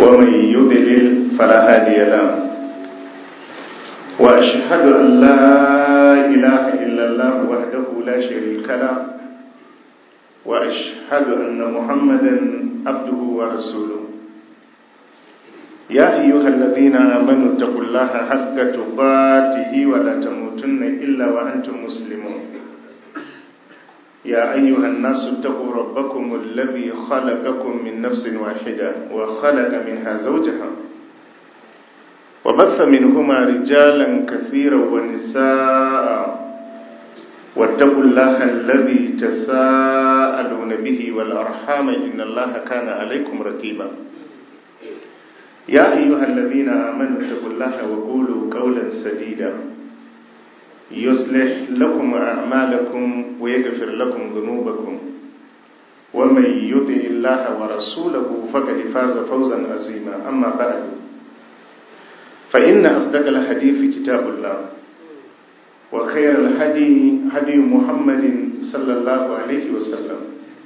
ومن يضلل فلا هادي له وأشهد أن لا إله إلا الله وحده لا شريك له وأشهد أن محمدا عبده ورسوله يا أيها الذين آمنوا اتقوا الله حق تقاته ولا تموتن إلا وأنتم مسلمون يا أيها الناس اتقوا ربكم الذي خلقكم من نفس واحدة وخلق منها زوجها وبث منهما رجالا كثيرا ونساء واتقوا الله الذي تساءلون به والأرحام إن الله كان عليكم رقيبا يا أيها الذين آمنوا اتقوا الله وقولوا قولا سديدا يصلح لكم أعمالكم ويغفر لكم ذنوبكم ومن يطع الله ورسوله فقد فاز فوزا عظيما أما بعد فإن أصدق الحديث كتاب الله وخير الهدي هدي محمد صلى الله عليه وسلم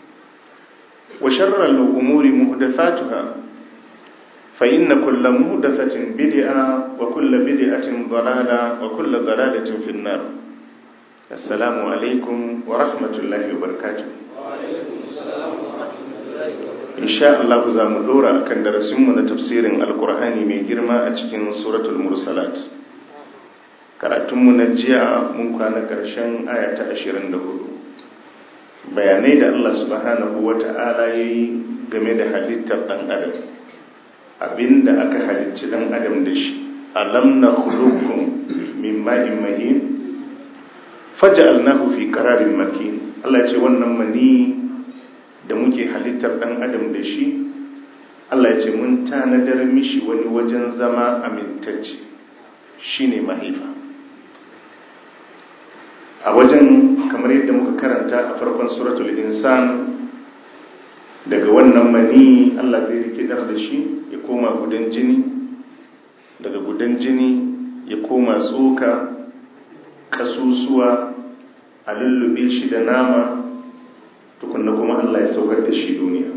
وشر الأمور محدثاتها فإن كل مهدثة بدعة وكل بدعة ضلالة وكل ضلالة في النار السلام عليكم ورحمة الله وبركاته إن شاء الله za mu dora akan darasinmu na tafsirin alkur'ani mai girma a cikin suratul mursalat karatunmu na jiya mun kwana ƙarshen aya ta 24 bayanai da Allah subhanahu wata'ala ya yi game da halittar ɗan adam abinda aka halicci dan adam da shi alam na khuluqukum min ma'in mahin faj'alnahu fi qararin makin Allah ce wannan mani da muke halittar dan adam da shi Allah ya ce mun tanadar mishi wani wajen zama amintacce shine mahaifa a wajen kamar yadda muka karanta a farkon suratul insan daga wannan mani Allah zai rikidar da shi ya koma gudan jini daga gudan jini ya koma tsoka kasusuwa a lullube shi da nama tukunna kuma Allah ya saukar da shi duniya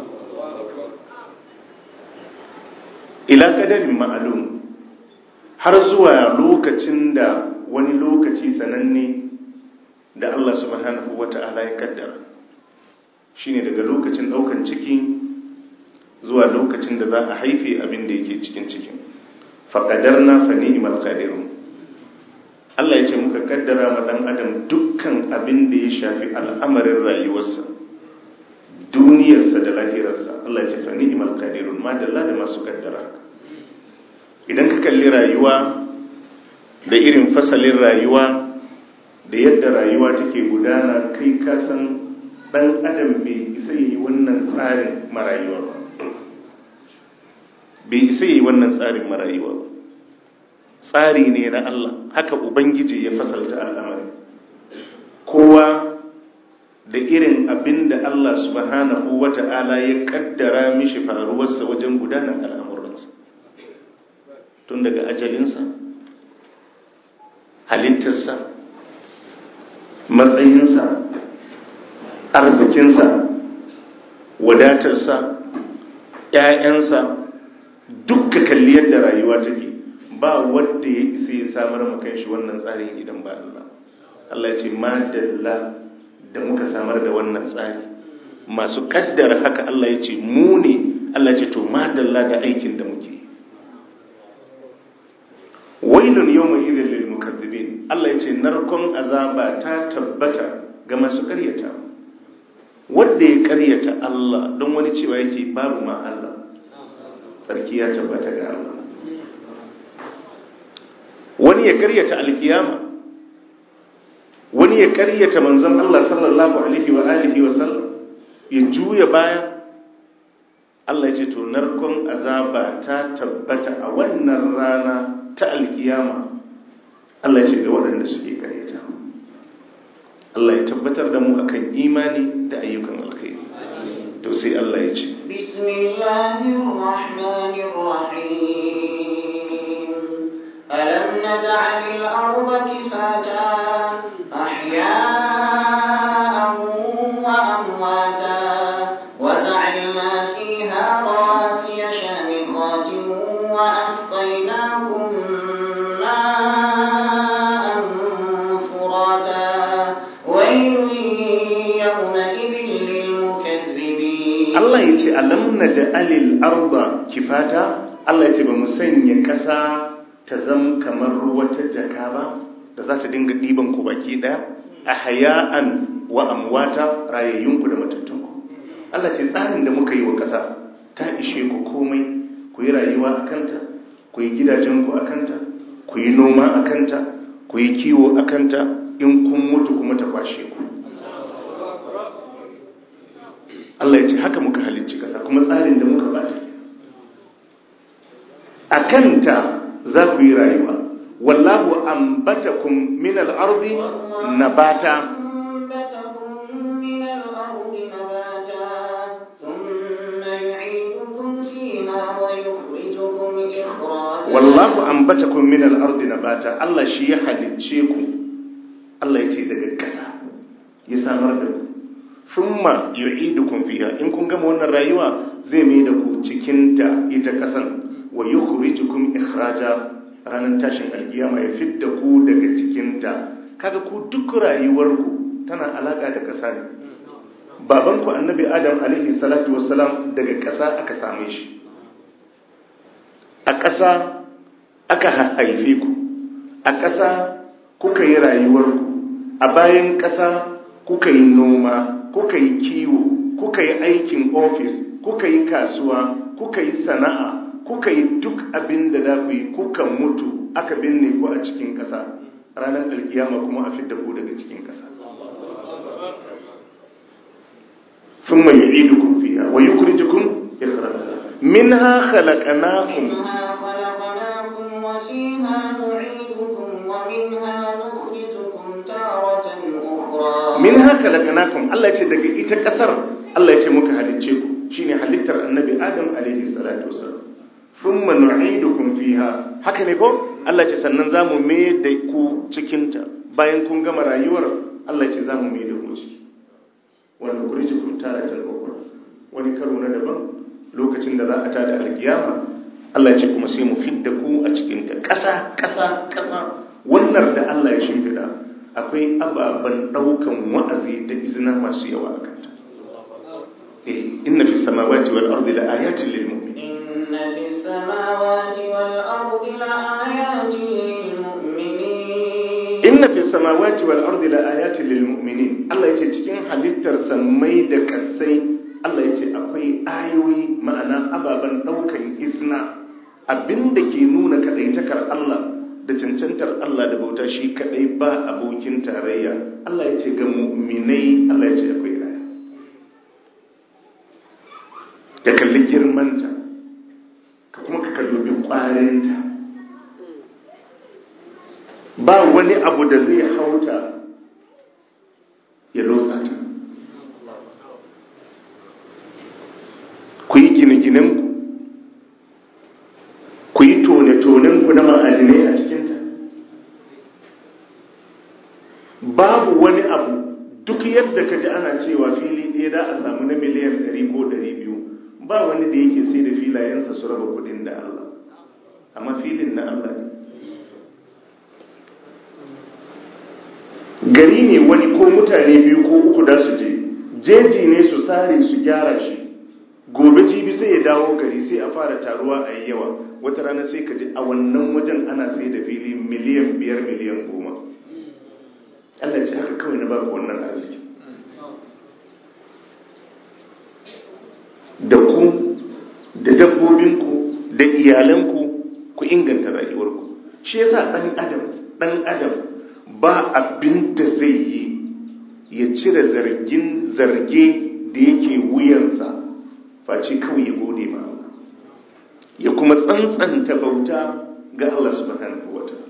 ila kadarin ma'alum har zuwa lokacin da wani lokaci sananne da Allah subhanahu wata'ala ya kaddara shine daga lokacin daukan ciki zuwa lokacin da za a haife abin da yake cikin cikin faƙadarna fa ni'mal qadirun Allah ya ce muka kaddara ma dan adam dukkan abin da ya shafi al'amarin rayuwarsa duniyarsa da lahirarsa Allah ya ce fa ni'mal qadirun ma dalla da masu kaddara idan ka kalli rayuwa da irin fasalin rayuwa da yadda rayuwa take gudana kai ka san dan adam bai isa yi wannan tsarin marayuwa ba bai isa yi wannan tsarin marayuwa ba tsari ne na Allah haka ubangiji ya fasalta al'amari kowa da irin abin da Allah subhanahu wata'ala ya kaddara mishi faruwarsa wajen gudanar al'amuransa tun daga ajalinsa halittarsa matsayinsa arzikinsa wadatarsa ‘ya'yansa dukka kalli yadda rayuwa take ba wadda ya isa ya samar makan shi wannan tsarin idan ba Allah Allah ce madalla da muka samar da wannan tsari masu kaddara haka Allah ya ce mu ne Allah ce to madalla da aikin da muke wailun yawma idhil lil mukaththibin Allah ya ce narkon azaba ta tabbata ga masu karyata wanda ya karyata Allah don wani cewa yake babu ma Allah sarki ya tabbata ga Allah wani ya karyata alkiyama wani ya karyata manzon Allah sallallahu alaihi wa alihi wa sallam ya juya baya Allah ya ce to narkon azaba ta tabbata a wannan rana ta alkiyama Allah ya ce ga waɗanda suke karyata Allah ya tabbatar da mu akan imani da ayyukan alkhairi to sai Allah ya ce bismillahir rahmanir rahim alam naj'alil arda kifata ahya'an wa amwata wa ja'alna fiha rawasiya shamikha ce alam naj'alil arda kifata Allah ya ce ba mu sanya ƙasa ta zam kamar wata jaka ba da za ta dinga ɗiban ku baki ɗaya a haya'an wa amwata rayayyunku da matattunku Allah ce tsarin da muka yi wa ƙasa ta ishe ku komai ku yi rayuwa a kanta ku yi gidajenku a kanta ku yi noma a kanta ku yi kiwo a kanta in kun mutu kuma ta kwashe ku Allah ya ce haka muka halicci ƙasa kuma tsarin da muka bata a kanta za ku yi rayuwa wallahu ambatakum min al-ardi nabata أنبتكم من الأرض نباتا ثم يعيدكم فيها ويخرجكم إخراجا wallahu ambatakum min al-ardi nabata Allah shi ya halicce ku Allah ya ce daga ƙasa ya samar da ku thumma yu'idukum fiha in kun gama wannan rayuwa zai mai da ku cikin ta ita ƙasan wa yukhrijukum ikhraja ranar tashin alkiyama ya fidda ku daga cikin ta kaga ku duk rayuwarku tana alaka da ƙasa ne babanku annabi adam alaihi salatu wassalam daga ƙasa aka same shi a ƙasa aka haife ku a ƙasa kuka yi rayuwarku a bayan ƙasa kuka yi noma kuka yi kiwo kuka yi aikin ofis kuka yi kasuwa kuka yi sana'a kuka yi duk abin da za ku yi kuka mutu aka binne ku a cikin ƙasa ranar alkiyama kuma a fidda ku daga cikin ƙasa ثم يعيدكم فيها ويخرجكم إخراجا منها خلقناكم منها خلقناكم وفيها نعيدكم ومنها نخرجكم تارة أخرى min haka lakanakun Allah ce daga ita kasar Allah ce muka halicce ku shine halittar annabi Adam alaihi salatu wasallam thumma nu'idukum fiha haka ne ko Allah ce sannan zamu mai da ku cikin ta bayan kun gama rayuwar Allah ce zamu mai da ku ciki wa nukhrijukum taratan ukhra wani karo na daban lokacin da za a tada alkiyama Allah ce kuma sai mu fidda ku a cikin ta kasa kasa kasa wannan da Allah ya shimfida akwai ababen daukan wa'azi da izina masu yawa a kanta eh inna fi samawati wal ardi la ayatin lil mu'minin إن في السماوات والأرض لآيات للمؤمنين inna fi samawati wal ardi la ayatin lil mu'minin Allah yace cikin halittar samai da kasai Allah yace akwai ayoyi ma'ana ababen daukan izina abinda ke nuna kadaitakar Allah da cancantar Allah da bauta shi kadai ba abokin tarayya Allah yace ga mu'minai Allah yace akwai aya ka kalli girmanta ka kuma ka kalli kwarinta ba wani abu da zai hauta ya lotsa ta ku yi gine-ginenku ku yi tone-tonenku na ma'adinai a cikinta babu wani abu duk yadda ka ji ana cewa fili ɗaya da a samu na miliyan 100 ko 200 ba wani da yake sai da filayensa su raba kudin da Allah amma filin na Allah ne gari ne wani ko mutane biyu ko uku da su je jeji ne su sare su gyara shi gobe jibi sai ya dawo gari sai a fara taruwa a yi yawa wata rana sai ka ji a wannan wajen ana sai da fili miliyan biyar miliyan goma Allah ce haka kawai na ba ku wannan arziki da ku da dabbobinku da iyalanku ku inganta rayuwarku shi yasa ɗan adam ɗan adam ba abin da zai yi ya cire zargin zarge da yake wuyansa face kawai ya gode ma Allah ya kuma tsantsanta bauta ga Allah subhanahu wata'ala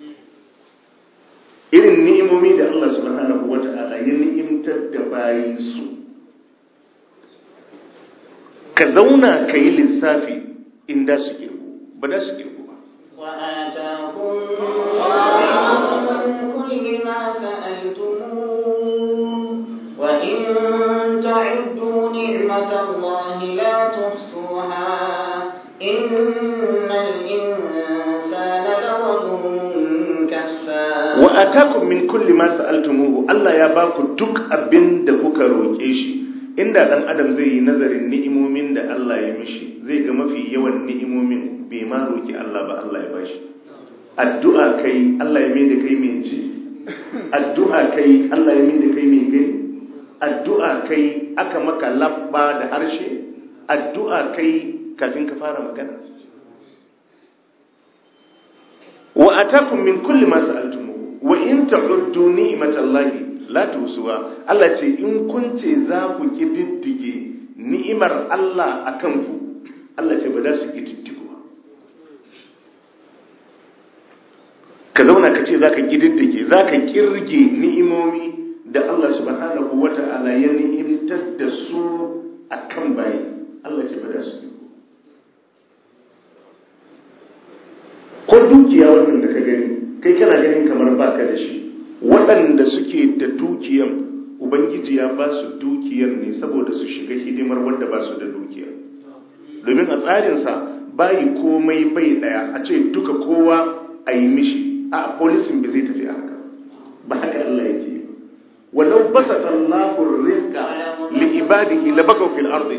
irin ni'imomi da Allah subhanahu wata'ala ya ni'imtar da bayi su ka zauna ka yi lissafi inda su kirgu ba da su kirgu ba وآتاكم من كل ما سألتموه وإن تعدوا نعمة الله لا تحصوها إن الإنسان لظلوم كفار wa atakum min kulli ma sa'altumuhu Allah ya baku duk abin da kuka roke shi inda dan adam zai yi nazarin ni'imomin da Allah ya mishi zai ga mafi yawan ni'imomin bai ma roki Allah ba Allah ya bashi addu'a kai Allah ya mai da kai mai ji addu'a kai Allah ya mai da kai mai gani addu'a kai aka maka labba da harshe addu'a kai kafin ka fara magana wa atakum min kulli ma sa'altumuhu wa in ta'uddu ni'matallahi la tusuwa Allah ce in kun ce za ku kididdige ni'imar Allah akan ku Allah ce ba za su kididdigo ka zauna ka ce za ka kididdige za ka kirge ni'imomi da Allah subhanahu wata'ala ya ni'imtar da su akan bayi Allah ce ba za su ko dukiya wannan da ka gani kai kana ganin kamar baka da shi waɗanda suke da dukiyan ubangiji ya ba su dukiyar ne saboda su shiga hidimar wanda ba su da dukiya domin a tsarinsa bayi komai bai ɗaya a ce duka kowa a yi mishi a polisin ba zai tafi haka ba haka Allah yake yi walau basa Allahu rizqa li ibadihi la bagaw fil ardi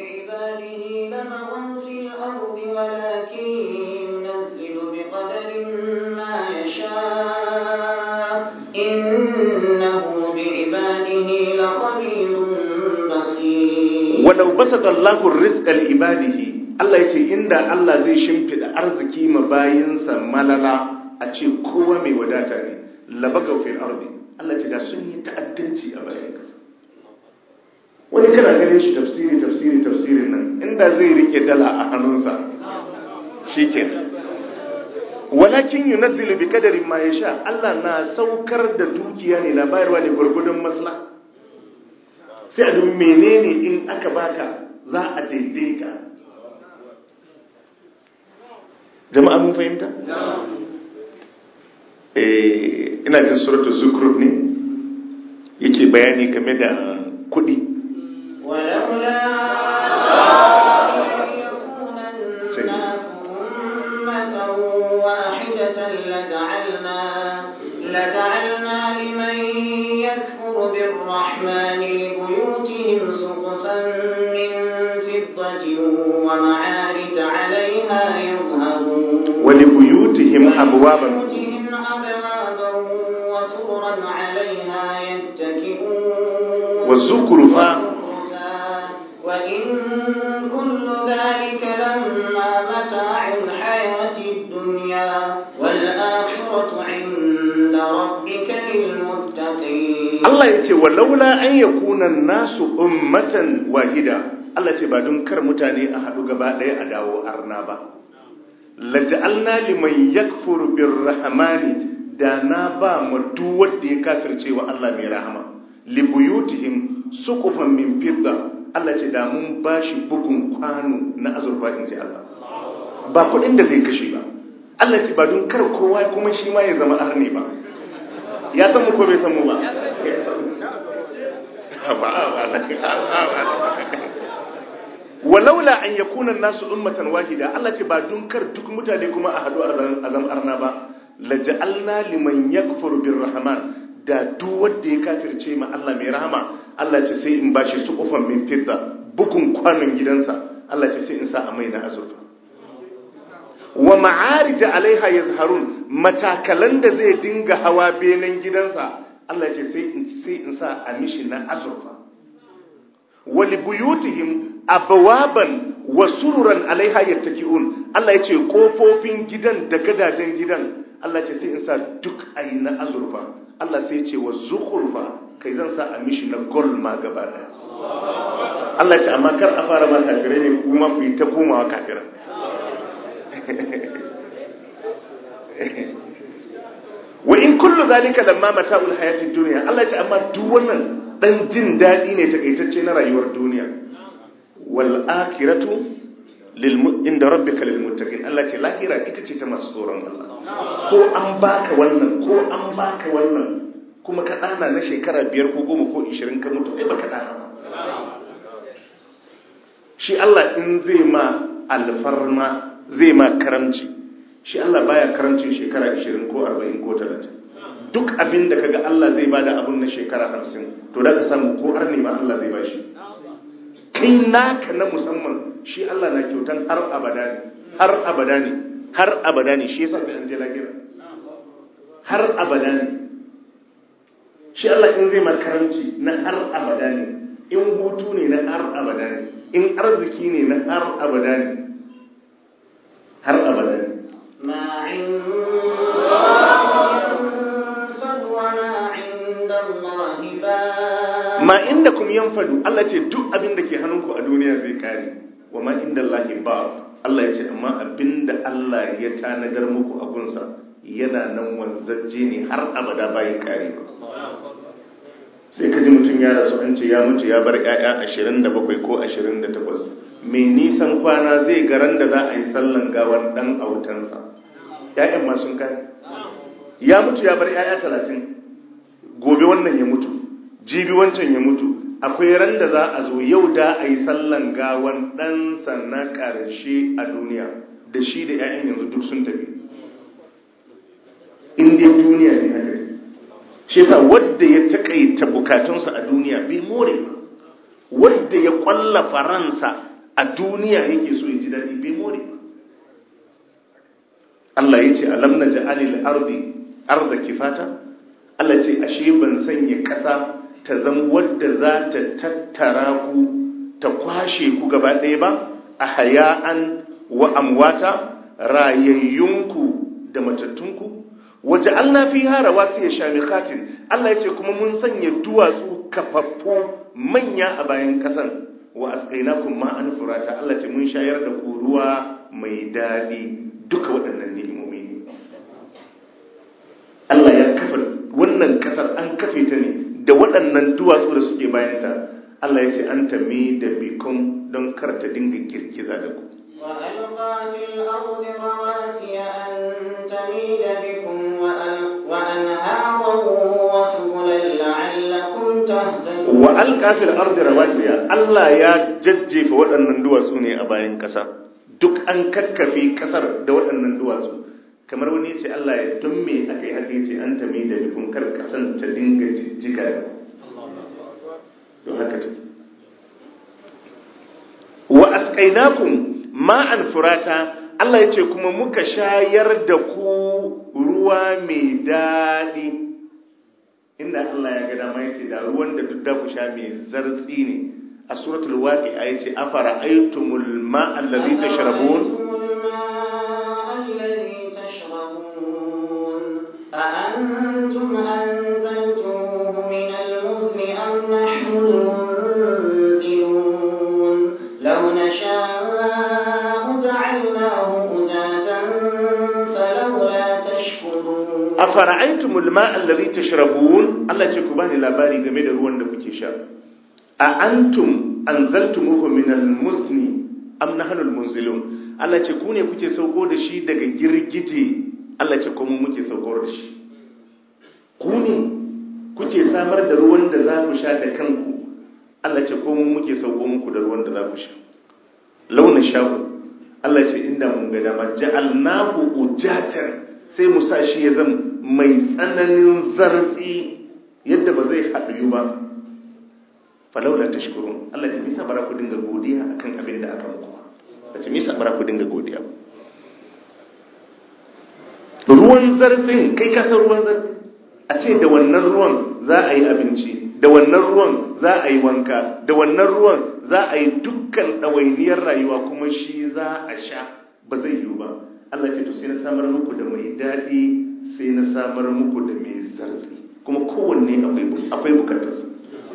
walau basata Allahu rizqa li ibadihi Allah yace inda Allah zai shimfida arziki ma bayinsa malala a ce kowa mai wadata ne labaga fil ardi Allah ce da sun yi ta'addanci a bayan kasa wani kana ganin shi tafsiri tafsiri tafsirin nan inda zai rike dala a hannunsa shikenan walakin yunazzilu bi qadarin ma yasha Allah na saukar da dukiya ne na bayarwa ne gurgudun maslaha sai a duk menene in aka baka za a daidaita jama'a mun fahimta? ina jin suratu zukruf ne yake bayani game da kudi ولولا يكون الناس أمة واحدة لجعلنا لجعلنا لمن يكفر بالرحمن لبيوتهم سقفا من فضة ومعارج عليها يظهرون ولبيوتهم أبوابا لبيوتهم أبوابا وسررا عليها يتكئون وزخرفا وزخرفا وإن كل ذلك لما متاع الحياة الدنيا والآخرة عند ربك للمتقين Allah ya ce walaula an yakuna nasu ummatan wahida Allah ce ba don kar mutane a haɗu gaba ɗaya a dawo arna ba laja'alna liman yakfuru birrahmani da na ba mu duk wanda ya kafirce wa Allah mai rahama libuyutihim suqufan min fidda Allah ce da mun bashi bugun kwano na azurfa in ji Allah ba kuɗin da zai kashe ba Allah ce ba don kar kowa kuma shi ma ya zama arne ba ya san mu ko bai san mu ba walaula an yakuna nasu ummatan wahida Allah ce ba dun kar duk mutane kuma a hadu a zam arna ba laja'alna liman yakfuru birrahman da duk wanda ya kafirce ma Allah mai rahama Allah ce sai in bashi suqufan min fidda bukun kwanon gidansa Allah ce sai in sa a mai na azurfa wa ma'arija alaiha yazharun matakalan da zai dinga hawa benen gidansa Allah ce sai in sai in sa a mishi na azurfa wa li buyutihim abwaban wa sururan alaiha yattaki'un Allah yace kofofin gidan da gadajen gidan Allah ce sai in sa duk ayi na azurfa Allah sai ce wa zukhrufa kai zan sa a mishi na gold ma gaba daya Allah ce amma kar a fara ba kafirai ne kuma ku yi ta komawa kafirai wa in kullu zalika lamma mata'ul hayatid dunya Allah ce amma duk wannan dan jin dadi ne takaitacce na rayuwar duniya wal akhiratu lil inda rabbika lil muttaqin Allah ce lahira ita ce ta masu tsoron Allah ko an baka wannan ko an baka wannan kuma ka dana na shekara biyar ko goma ko 20 ka mutu kai baka dana ba shi Allah in zai ma alfarma zai ma karamci shi Allah baya karamcin shekara 20 ko 40 ko 30 duk abin da kaga Allah zai bada abun na shekara 50 to da ka samu ko arni ma Allah zai bashi kai naka na musamman shi Allah na kyautan har abada ne har abada ne har abada ne shi yasa sai an je lahira har abada ne shi Allah in zai makaranci na har abada ne in hutu ne na har abada ne in arziki ne na har abada ne har abada ne ما عند ينفد وما عند الله باق ma inda kum yanfadu Allah ce duk abin da ke hannunku a duniya zai kare wa ma inda Allah ba Allah ya ce amma abin da Allah ya tanadar muku a gunsa yana nan wanzacce ne har abada bayan kare ba sai ka ji mutum ya rasu an ce ya mutu ya bar 'ya'ya 27 ko 28 mai nisan kwana zai garan da za a yi sallan gawan dan autansa 'ya'yan ma sun kare ya mutu ya bar 'ya'ya 30 gobe wannan ya mutu jibi wancan ya mutu akwai ran da za a zo yau da a yi sallan gawan ɗansa na ƙarshe a duniya da shi da 'ya'yan yanzu duk sun tafi inda duniya ne haka shi yasa wadda ya taƙaita bukatunsa a duniya bai more ba wadda ya ƙwallafa ransa a duniya yake so ya ji daɗi bai more ba Allah ya ce alam na ja'alil ardi arda kifata Allah ce ashe ban sanya ƙasa ta zama wadda za ta tattara ku ta kwashe ku gaba ɗaya ba a haya'an wa amwata rayayyunku da matattunku waje Allah fi hara wasu ya sha mikatin Allah ya ce kuma mun sanya duwatsu kafaffu manya a bayan ƙasan wa asqainakum ma'an furata Allah ce mun shayar da ku ruwa mai daɗi duka waɗannan ni'imomi ne Allah ya kafa wannan ƙasar an kafe ta ne da waɗannan duwatsu da suke bayanta Allah ya ce an tami da bikon don karta dinga girgiza da ku وألقى في الأرض رواسي أن تميد بكم وأل- وأنهارا وسبلا لعلكم تهتدون wa alƙafil ardi rawasiya Allah ya jajjefa waɗannan duwatsu ne a bayan ƙasa duk an kakkafe ƙasar da waɗannan duwatsu kamar wani ya ce Allah ya don me aka yi haka ya ce an tami da bikon kar ƙasan ta dinga jijjiga da ku don haka ta wa asqainakum ma'an furata Allah ya ce kuma muka shayar da ku ruwa mai daɗi inda Allah ya ga dama ya ce da ruwan da duk da ku sha mai zartsi ne a suratul waqi'a ya ce afara aitumul ma'a allazi tashrabun أفرأيتم الماء الذي تشربون أأنتم أنزلتموه من المزن أم نحن المنزلون لو نشاء جعلناه أجاجا فلولا تشكرون afara aitumul ma'a allazi tashrabun Allah ya ce ku bani labari game da ruwan da kuke sha a antum anzaltumuhu minal muzni am nahnul munzilun Allah ya ce ku ne kuke sauko da shi daga girgije Allah ya ce ko mu muke sauko da shi ku ne kuke samar da ruwan da za ku sha da kanku Allah ya ce ko mu muke sauko muku da ruwan da za ku sha launa sha'u Allah ya ce inda mun ga dama ja'alnahu ujatan sai mu sa shi ya zama mai tsananin zarfi yadda ba zai haɗu ba falaula tashkurun Allah ce misa bara ku dinga godiya akan abin da aka muku ba ce misa bara ku dinga godiya ba ruwan zarfin kai ka san ruwan zarfi a ce da wannan ruwan za a yi abinci da wannan ruwan za a yi wanka da wannan ruwan za a yi dukkan ɗawainiyar rayuwa kuma shi za a sha ba zai yiwu ba Allah ce to sai na samar muku da mai daɗi sai na samar muku da mai zartsi kuma kowanne akwai bukatarsa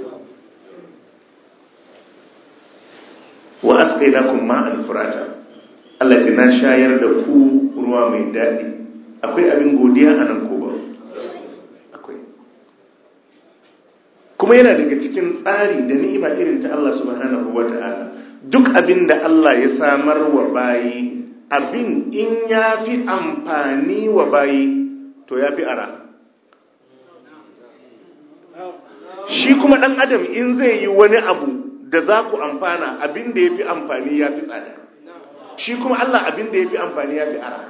wa asqainakum ma'an furata Allah ce na shayar da ku ruwa mai daɗi akwai abin godiya a nan ko ba akwai kuma yana daga cikin tsari da ni'ima irin ta Allah subhanahu wata'ala duk abin da Allah ya samar wa bayi abin in ya fi amfani wa bayi to ya fi ara shi kuma ɗan adam in zai yi wani abu da za ku amfana abin da ya fi amfani ya fi tsada shi kuma Allah abin da ya fi amfani ya fi ara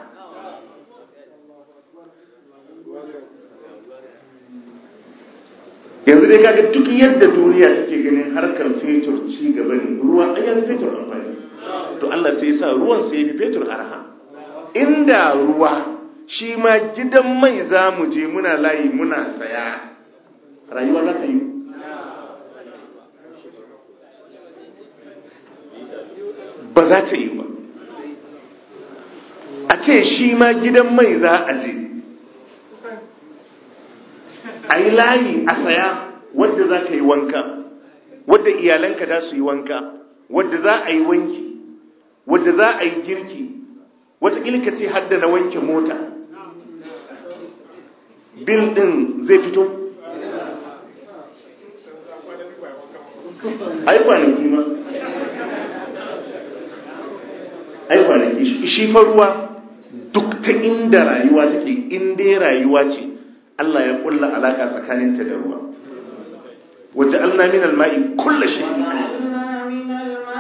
yanzu dai kaga duk yadda duniya take ganin harkar fetur ci gaba ne ruwa an yi fetur amfani to Allah sai ya sa ruwan sai ya fi fetur arha inda ruwa shi ma gidan mai za mu je muna layi muna saya rayuwa za ta yi ba za ta yi ba a ce shi ma gidan mai za a je a yi layi a saya wadda za ka yi wanka wadda iyalanka za su yi wanka wadda za a yi wanki wadda za a yi girki watakila ka ce hadda na wanke mota bil din zai fito ai kwanaki ma ai kwanaki shi fa ruwa duk ta inda rayuwa take inda rayuwa ce Allah ya kulla alaka tsakaninta da ruwa waje alna min alma'i kulla shay'in وجعلنا من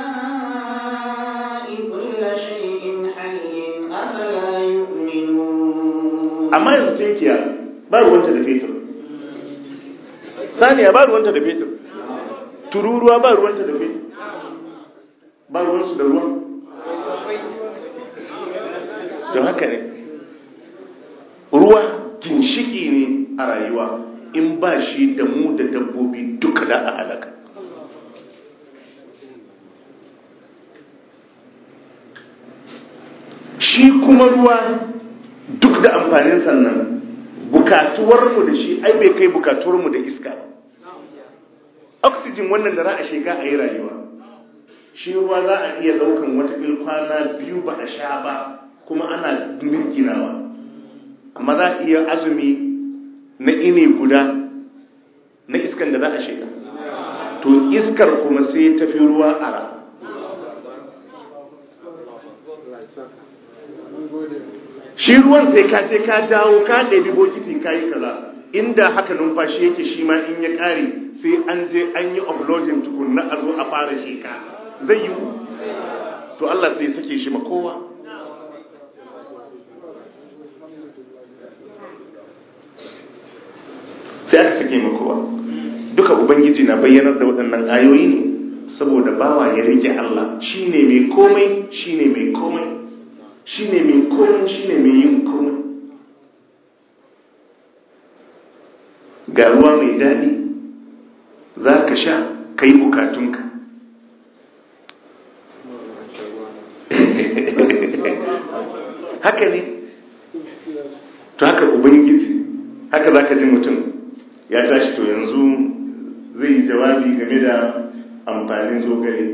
الماء كل شيء حي أفلا يؤمنون amma yanzu tinkiya ba ruwanta da fetur saniya ba ruwanta da fetur tururuwa ba ruwanta da fetur ba ruwansu da ruwa don haka ne ruwa ginshiki ne a rayuwa in ba shi da mu da dabbobi duka da a halaka shi kuma ruwa duk da amfanin sannan bukatuwarmu da shi ai bai kai bukatuwarmu da iska ba oxygen wannan da za a shiga a yi rayuwa shi ruwa za a iya daukan wata kwana biyu ba a sha ba kuma ana mirginawa amma za a iya azumi na ini guda na iskan da za a shiga to iskar kuma sai tafi ruwa ara shi ruwan sai ka je ka dawo ka ɗabi bokiti ka yi kaza inda haka numfashi yake shi ma in ya ƙare sai an je an yi uploading tukunna a zo a fara sheka zai yi to Allah sai sake shi ma kowa sai aka sake ma kowa duka ubangiji na bayyanar da waɗannan ayoyi ne saboda bawa ya rike Allah shine mai komai shine mai komai shine mai komai shine mai yin komai ga ruwa mai daɗi za ka sha ka yi bukatunka haka ne to haka ubangiji haka za ka ji mutum ya tashi to yanzu zai yi jawabi game da amfanin zogale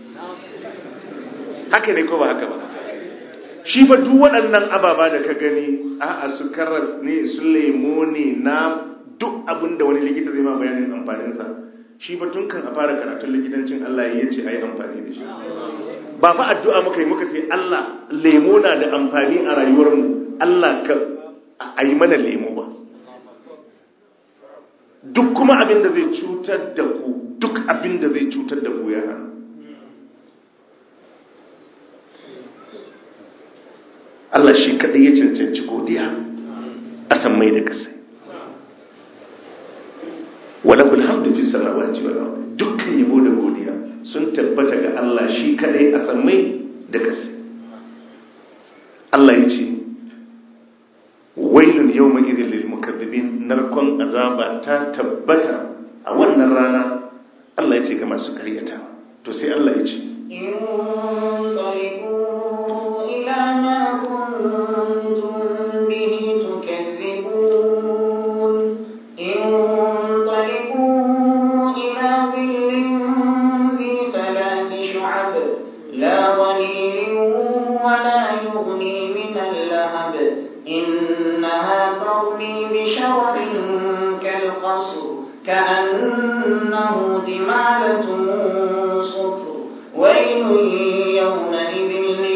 haka ne ko ba haka ba shi fa duk waɗannan ababa da ka gani a su karas ne su lemo ne na duk abin da wani likita zai ma bayanin amfaninsa shi fa tun kan a fara karatun likitancin Allah ya ce a yi amfani da shi ba fa addu'a muka yi muka ce Allah lemo na da amfani a rayuwarmu Allah ka a yi mana lemo ba duk kuma abin da zai cutar da ku duk abin da zai cutar da ku ya hana Allah shi kaɗai ya cancanci godiya a san mai da kasai walakul hamdu fi samawati wal ardi dukkan yabo da godiya sun tabbata ga Allah shi kadai a sammai da kasai Allah yace wailun yawma idhil lil mukaththibin narkon azaba ta tabbata a wannan rana Allah yace ga masu karyata to sai Allah yace انطلقوا إلى ما كنتم به تكذبون انطلقوا إلى ظل ذي ثلاث شعب لا ظليل ولا يغني من اللهب إنها ترمي بشرر كالقصر كأنه جمالة صفر ويل يومئذ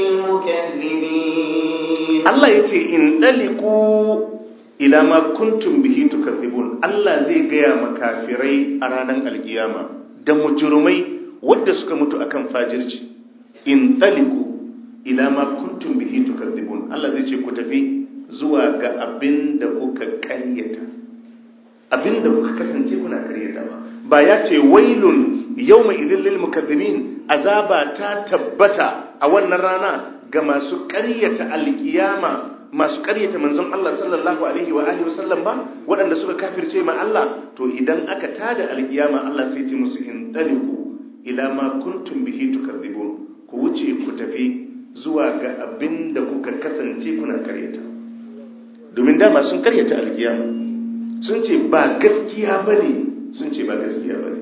للمكذبين Allah yace in daliku ila ma kuntum bihi tukadzibun Allah zai gaya makafirai a ranar alkiyama da mujurumai wadda suka mutu akan fajirci in taliku ila ma kuntum bihi tukadzibun Allah zai ce ku tafi zuwa ga abin da kuka ƙaryata abinda kuka kasance kuna karyatawa ba ya ce wailun yawma idhil lil mukaththibin azaba ta tabbata a wannan rana ga masu karyata alkiyama masu karyata manzon Allah sallallahu alaihi wa alihi wasallam ba waɗanda suka kafirce ma Allah to idan aka tada alkiyama Allah sai ce musu in taliqu ila ma kuntum bihi tukadzibun ku wuce ku tafi zuwa ga abin da kuka kasance kuna karyata domin dama sun karyata alkiyama sun ce ba gaskiya bane sun ce ba gaskiya bane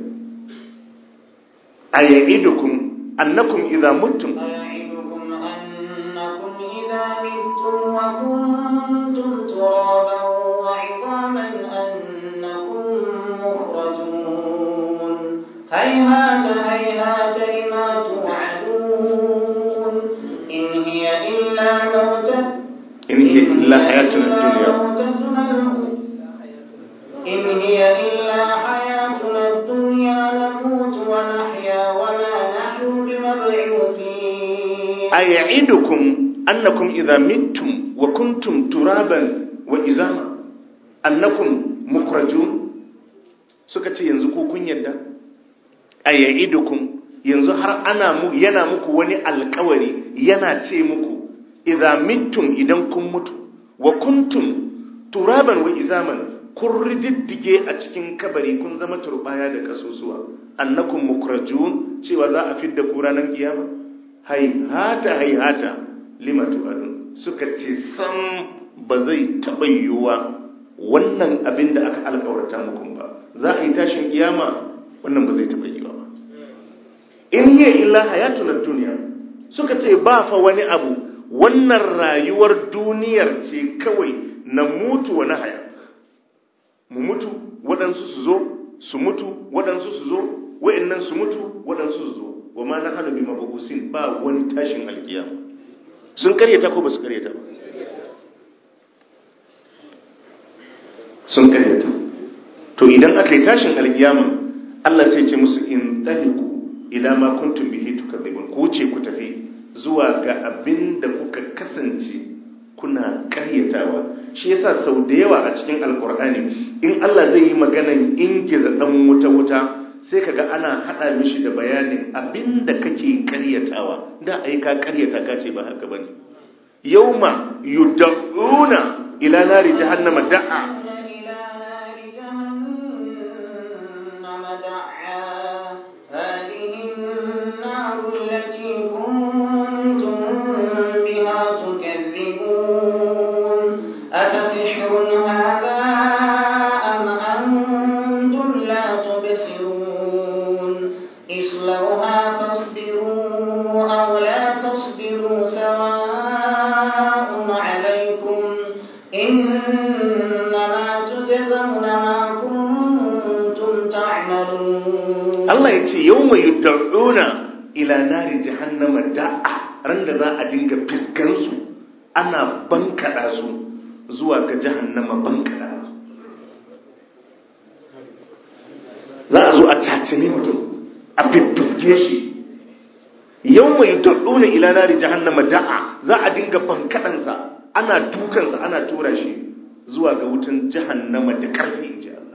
aya'idukum annakum idza muttum أيعدكم أنكم إذا متم وكنتم ترابا وعظاما أنكم مخرجون هيهات هيهات لما توعدون إن هي إلا موتة in hiya illa hayatuna dunya موتتنا الأولى إن هي إلا حياتنا الدنيا نموت ونحيا وما نحن بمبعوثين aya'idukum annakum idza mittum wa kuntum turaban wa izama annakum mukrajun suka ce yanzu ko kun yadda aya'idukum yanzu har ana mu yana muku wani alkawari yana ce muku idza mittum idan kun mutu wa kuntum turaban wa izaman kun rididdige a cikin kabari kun zama turbaya da kasusuwa annakum mukrajun cewa za a fidda ku ranar kiyama haihata haihata lima tu'adun suka ce sam ba zai taɓa yiwuwa wannan abin da aka alkawarta muku ba za a yi tashin kiyama wannan ba zai taɓa yiwuwa ba in hiya illa hayatun duniya suka ce ba fa wani abu wannan rayuwar duniyar ce kawai na mutu wa na haya mu mutu waɗansu su zo su mutu waɗansu su zo wa'annan su mutu waɗansu su zo wa ma na hannu bi mabugusin ba wani tashin alkiyama sun karyata ko ba su karyata ba sun karyata to idan aka yi tashin alkiyama Allah sai ce musu in taliku ila ma kuntum bihi tukadzibun ku wuce ku tafi zuwa ga abin da kuka kasance kuna karyatawa shi yasa sau da yawa a cikin alkur'ani in Allah zai yi maganan ingiza dan wuta wuta sai kaga ana hada mishi da bayanin abinda kake karyatawa da ai ka karyata ka ce ba haka bane yauma yud'una ila nari jahannama da'a إلى نار جهنم دعا هذه النار التي كنتم بها تكذبون أفسحر هذا أم أنتم لا تبصرون اصلوها فاصبروا أو لا تصبروا سواء عليكم إنما تجزون ما كنتم تعملون Allah ya ce yauma yud'una ila nari jahannama da'a ran da za a dinga fiskansu ana bankada su zuwa ga jahannama bankada za a zo a cacime mutum a fiffisge shi yau mai daɗuna ila nari jahannama da'a za a dinga bankaɗansa ana dukansa ana tura shi zuwa ga wutan jahannama da ƙarfi in ji Allah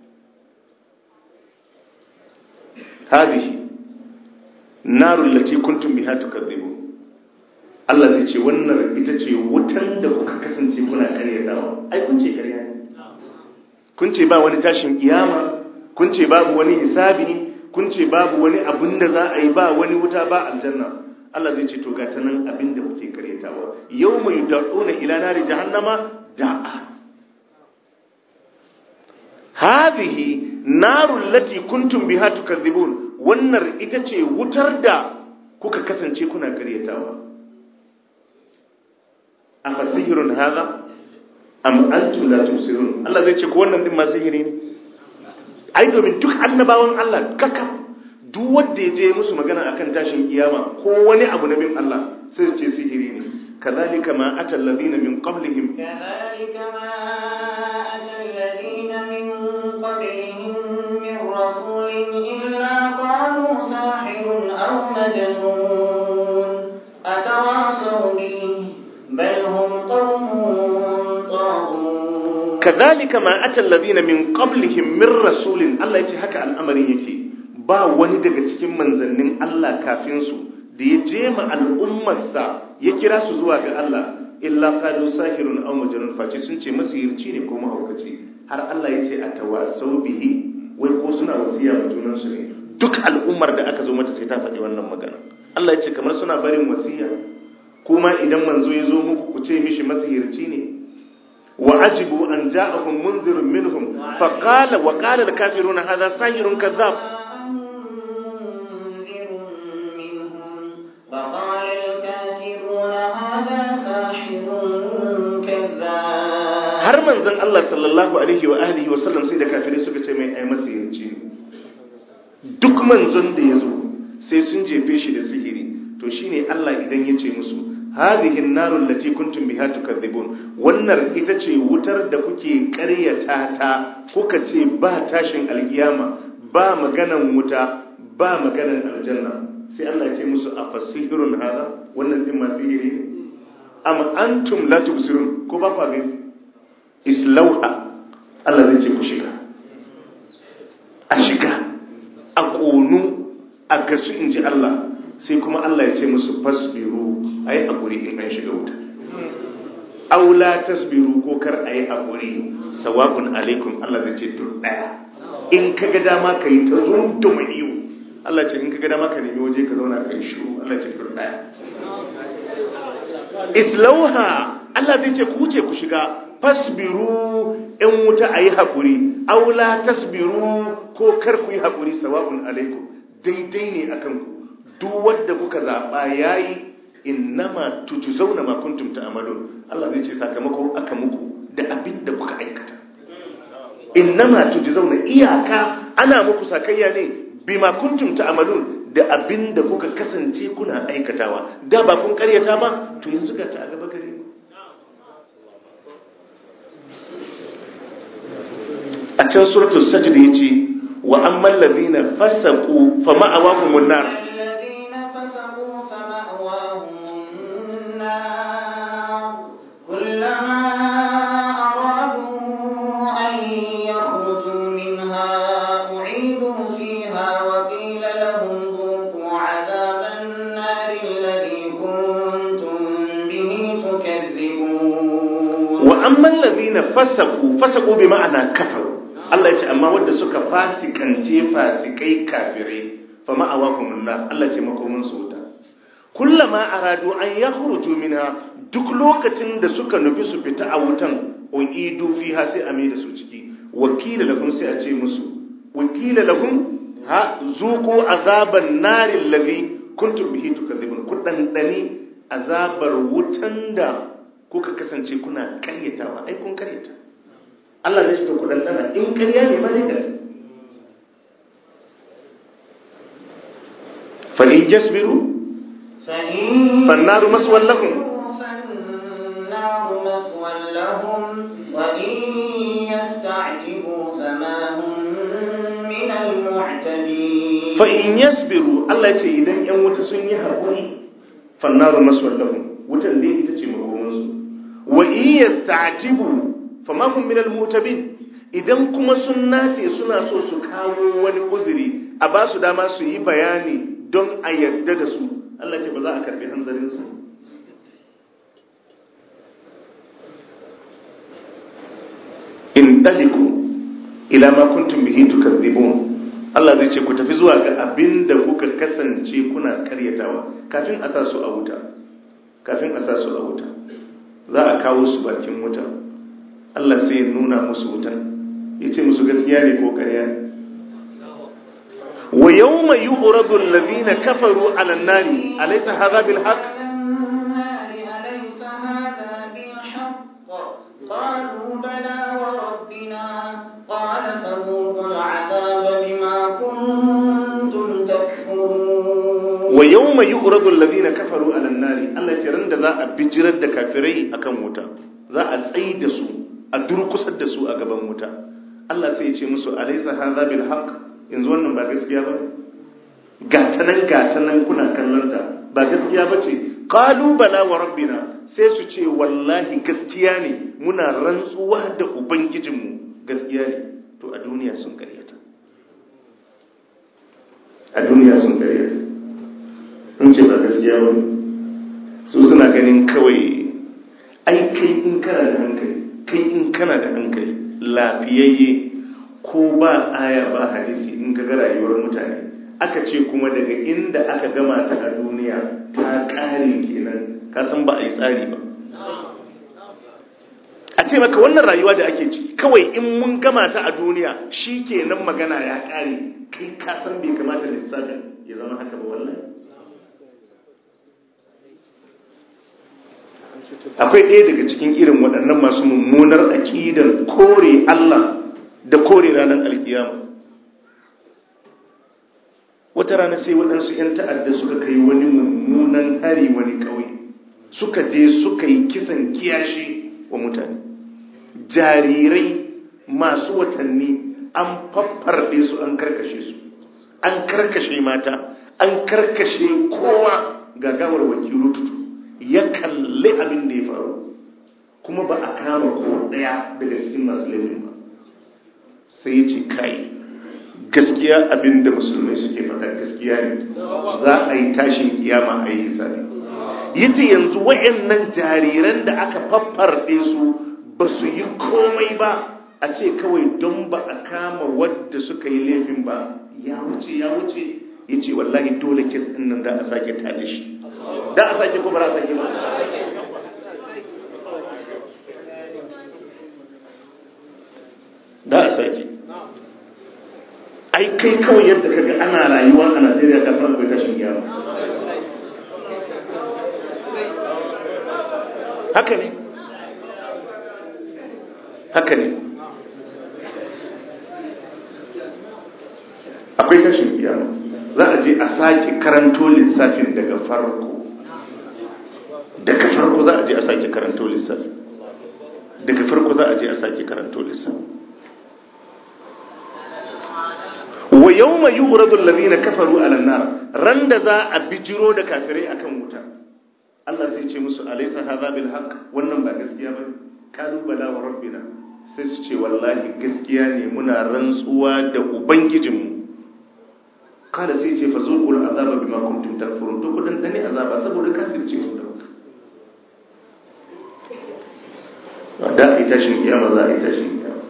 hadhihi narul lati kuntum biha tukadzibun Allah zai ce wannan ita ce wutan da kuka kasance kuna karyatawa ai kun ce karya ne kun ce ba wani tashin kiyama kun ce babu wani hisabi kun ce babu wani abin da za a yi ba wani wuta ba aljanna Allah zai ce to ga ta nan abin da kuke karyatawa yau mai da'una ila nari jahannama da'a hadhihi narul lati kuntum biha tukadzibun wannan ita ce wutar da kuka kasance kuna karyatawa afa sihirun hadha am antum la tusirun Allah zai ce ko wannan din ma sihiri ne ai domin duk annabawan Allah kaka duk wanda ya je musu magana akan tashin kiyama ko wani abu na bin Allah sai su ce sihiri ne kazalika ma atal ladina min qablihim كذلك ما أتى الذين من قبلهم من رسول إلا قالوا ساحر أو مجنون أتواصوا به بل هم قوم طاغون kadhalika ma atal ladina min qablihim min rasulin Allah yace haka al'amarin yake ba wani daga cikin manzannin Allah kafin su da ya je ma al'ummarsa ya kira su zuwa ga Allah illa qalu sahirun aw majnun face sun ce masihirci ne ko mahaukaci har Allah yace atawasau bihi wai ko suna wasiya ma junan su ne duk al'ummar da aka zo mata sai ta faɗi wannan magana Allah yace kamar suna barin wasiya kuma idan manzo ya zo muku ku ce mishi masihirci ne وعجبوا أن جاءهم منذر منهم فقال وقال الكافرون هذا ساحر كذاب منذر منهم وقال الكافرون هذا ساحر كذاب har manzon Allah sallallahu alaihi wa alihi wa sallam sai da kafirai suka ce mai ai masihirci ne duk manzon da ya zo sai sun jefe shi da sihiri to shine Allah idan ya ce musu hadhihi an-narul lati kuntum biha tukadhibun wannan ita ce wutar da kuke ƙaryata ta kuka ce ba tashin alkiyama ba maganan wuta ba maganan aljanna sai Allah ya ce musu afasihirun hada wannan din ma sihiri ne am antum la tubsirun ko ba ku gani islauha Allah zai ce ku shiga a shiga a ƙonu a gasu in ji Allah sai kuma Allah ya ce musu fasbiru a yi haƙuri in an shiga wuta aula tasbiru ko kar a yi haƙuri sawa'un alaikum Allah zai ce tur ɗaya in ka ga dama ka yi ta zuntuma iyo Allah ce in ka ga dama ka nemi waje ka zauna ka yi shiru Allah ce tur ɗaya islauha Allah zai ce ku wuce ku shiga fasbiru in wuta a yi haƙuri aula tasbiru ko kar ku yi haƙuri sawa'un alaikum daidai ne akan ku duk wadda kuka zaɓa ya yi innama tuju zauna makuntum ta amalon Allah zai ce sakamako aka muku da abin da kuka aikata innama tuju zauna iyaka ana muku sakayya ne bima kuntum ta amalon da abin da kuka kasance kuna aikatawa da ba kun karyata ba to yanzu ga ta a gaba gare ku a can suratul sajda yace wa amman ladina fasaqu fa ma'awahumun nar الذين فسقوا فمأواهم النار كلما أرادوا أن يخرجوا منها أعيدوا فيها وقيل لهم ذوقوا عذاب النار الذي كنتم به تكذبون wa amman ladina fasaku fasaku bi ma'ana kafaru Allah ya ce amma wanda suka fasikance fasikai kafirai fa ma'awakum nar Allah ce makomin su wuta kullama aradu an yakhruju minha duk lokacin da suka nufi su fita a wutan uidu fiha sai a mai da su ciki wakila lahum sai a ce musu wakila lahum ha zuqu azaban nar alladhi kuntum bihi tukadhibun ku dandani azabar wutan da kuka kasance kuna karyatawa ai kun karyata Allah zai shi ku dandana in karya ne ma ne da fa in jasbiru فإن فالنار مسوى لهم فالنار مسوى لهم وإن يستعتبوا فما هم من المعتبين fa in yasbiru Allah ya ce idan yan wuta sun yi haƙuri fannaru maswal lahum wutan dai ita ce makomansu wa in yasta'tibu fama hum min al-mutabin idan kuma sun nace suna so su kawo wani uzuri a ba su dama su yi bayani don a yarda da su Allah ce ba za a karbi hanzarin su in taliku ila ma kuntum bihi tukadzibun Allah zai ce ku tafi zuwa ga abin da kuka kasance kuna karyatawa kafin a sa su a wuta kafin a sa su a wuta za a kawo su bakin wuta Allah sai ya nuna musu wutan ya ce musu gaskiya ne ko karya ne wa yawma yu'radu alladhina kafaru 'ala an-nari alaysa hadha bil haqq النار أليس هذا بالحق قالوا بلى وربنا قال فذوقوا العذاب بما كنتم تكفرون wa yawma yu'radu alladhina kafaru 'ala an-nari Allah ya ce ran da za a bijirar da kafirai akan wuta za a tsayi da su a durkusar da su a gaban wuta Allah sai ya ce musu alaysa hadha bil haqq yanzu wannan ba gaskiya ba gatanan gatanan kuna kallon ta ba gaskiya bace qalu bala wa rabbina sai su ce wallahi gaskiya ne muna rantsuwa da ubangijinmu gaskiya ne to a duniya sun karyata a duniya sun karyata in ce ba gaskiya ba su suna ganin kawai ai kai in kana da hankali kai in kana da hankali lafiyayye ko ba aya ba hadisi in ka ga rayuwar mutane aka ce kuma daga inda aka gama ta a duniya ta kare kenan ka san ba a yi tsari ba a ce maka wannan rayuwa da ake ciki kawai in mun gama ta a duniya shi kenan magana ya kare kai ka san bai kamata lissafin ya zama haka ba wallahi akwai ɗaya daga cikin irin waɗannan masu mummunar aƙidan kore Allah da kore ranar alkiyama wata rana sai waɗansu 'yan ta'adda suka kai wani mummunan hari wani ƙauye suka je suka yi kisan kiyashi wa mutane jarirai masu watanni an faffarɗe su an karkashe su an karkashe mata an karkashe kowa gagawar wakilu tutu ya kalli abin da ya faru kuma ba a kama ko ɗaya daga cikin masu laifin ba sai ya ce kai gaskiya abin da musulmai suke faɗa gaskiya ne za a yi tashin kiyama a yi hisabi yace yanzu wayannan jariran da aka faffarɗe su ba su yi komai ba a ce kawai don ba a kama wadda suka yi laifin ba ya wuce ya wuce ya ce wallahi dole kes ɗin nan da a sake tale shi da a sake ko ba a sake ba da a sake ai kai kawai yadda kaga ana rayuwa a najeriya ta fara akwai tashin gyara haka ne haka ne akwai tashin gyara za a je a sake karanto lissafin daga farko daga farko za a je a sake karanto lissafin daga farko za a je a sake karanto lissafin wa yau mai yi uradun lalina kafaru a lannar ran da za a bijiro da kafirai akan wuta Allah zai ce musu alaisa haza bil haq wannan ba gaskiya ba kalubala wa rabbina sai su ce wallahi gaskiya ne muna rantsuwa da ubangijinmu kada sai ce fa zuqul azaba bima kuntum takfurun to kudan dane azaba saboda kafirce ku da da ai tashin kiyama za a yi tashin kiyama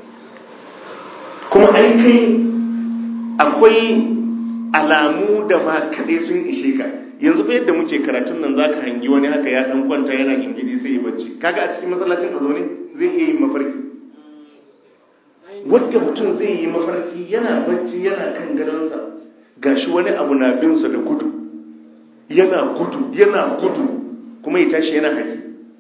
kuma ai kai akwai alamu da ma kaɗai sun ishe ka yanzu fa yadda muke karatun nan zaka hangi wani haka ya dan kwanta yana gingidi sai ya bacci kaga a cikin masallacin a zaune zai iya yin mafarki wadda mutum zai yi mafarki yana bacci yana kan gadonsa gashi wani abu na binsa da gudu yana gudu yana gudu kuma ya tashi yana haƙi